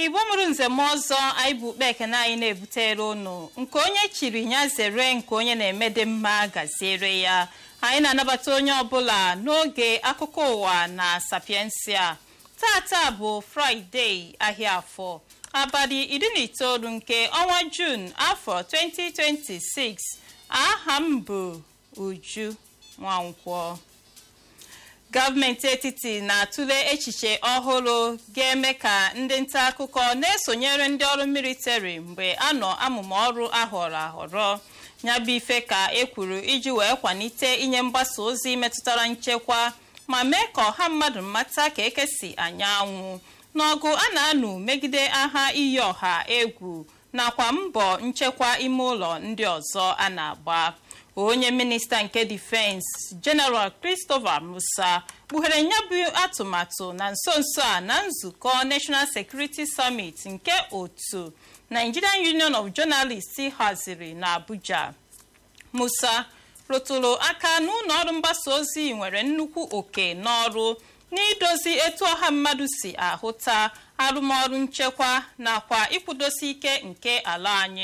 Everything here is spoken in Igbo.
igbo mụrụ nzem ọzọ anyị bụ ukpe ekene anyị na-ebutere unu nke onye chiri ya zere nke onye na-emede mma gaziere ya anyị na-anabata onye ọbụla n'oge akụkọ ụwa na sapiensia tata bụ fraịde ahịa afọ abalị iri na itoolu nke ọnwa jun afọ 2026 aha m bụ uju nwankwọ gọọmenti etiti na-atụle echiche ọhụrụ ga-eme ka ndị nta akụkọ na-esonyere ndị ọrụ militari mgbe a nọ amụma ọrụ ahọrọ ahọrọ ya bụ ife ka e kwuru iji wee kwalite inye mgbasa ozi metụtara nchekwa ma mee ka ọha mmadụ mata ka ekesi anya anwụ n'ọgụ a na-anụ megide agha iyi ọha egwu nakwa mbọ nchekwa ime ụlọ ndị ọzọ a na-agba onye minista nke difensi jeneral christopher musa kpughere ya bụ atụmatụ na nso nso a na nzukọ national security summit nke otu nigerian union of journalists haziri na abuja musa rụtụrụ aka na ụlọ ọrụ mgbasa ozi nwere nnukwu oke n'ọrụ n'idozi etu ọha mmadụ si ahụta arụmọrụ nchekwa nakwa ịkwụdosi ike nke ala anyị